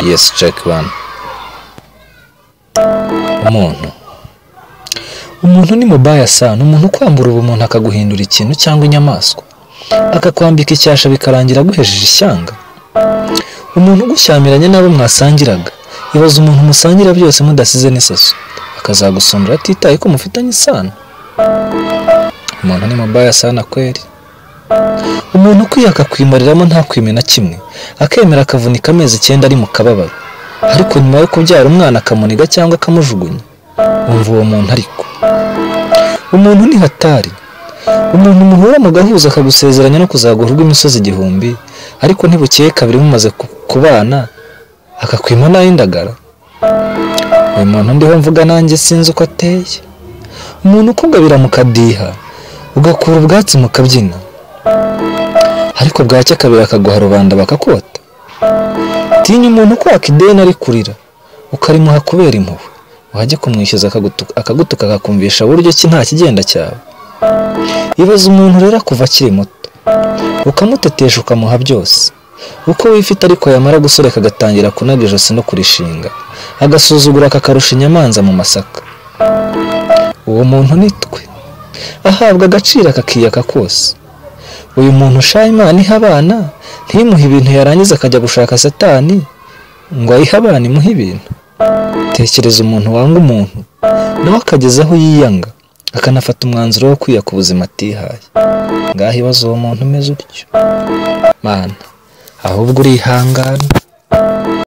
yesi ceki wani umuntu umuntu ni mubaya sana umuntu ukwambura ubumuntu akaguhindura ikintu cyangwa inyamaswa akakwambika icyasha bikarangira aguhejeje ishyanga umuntu ugushyamiranye n'abo mwasangiraga ibaza umuntu musangira byose mudasize n'isaso akazagusumbura atitaye ko mufitanye isano umuntu ni mubaya sana kweri umuntu ukwiye akakwimariramo ntakwime na kimwe akemera akavunika amezi icyenda ari mu kababaro ariko nyuma yo kubyara umwana akamuniga cyangwa akamujugunya wumva uwo muntu ariko umuntu ni hatari umuntu muhura mugahuza akagusezeranya no kuzagurwa imisozi igihumbi ariko ntibukeye kabiri mumaze ku- kubana akakwima n'ay'indagara uyu muntu ndiho mvuga nanjye sinzi uko ateye umuntu ukugabira mukadiha ugakura ubwatsi mukabyina ariko bwacya kabiri akaguha rubanda bakakota tinya umuntu kwaka ideni ari kurira ukarimuha kubera impuhwe wajya kumwishyuza akagutu- akagutuka akakumvisha buryo ki nta kigenda cyawe ibaza umuntu rero kuva akiri muto ukamutetesha ukamuha byose uko wifite ariko yamara gusoreka agatangira kunaga ijosi no kurishinga agasuzugura akakarusha inyamanza mu masaka uwo muntu ni twe ahabwa agaciro akakiyaka kose uyu muntu ushaye imana ihe abana ntimuhe ibintu yarangiza akajya gushaka satani ngo ayihe abana imuhe ibintu tekereza umuntu wanga umuntu nawe akageza aho yiyanga akanafata umwanzuro wo kwiyaka ubuzima atihaye ngaho ibaze uwo muntu umeze utyo mana ahubwo urihangana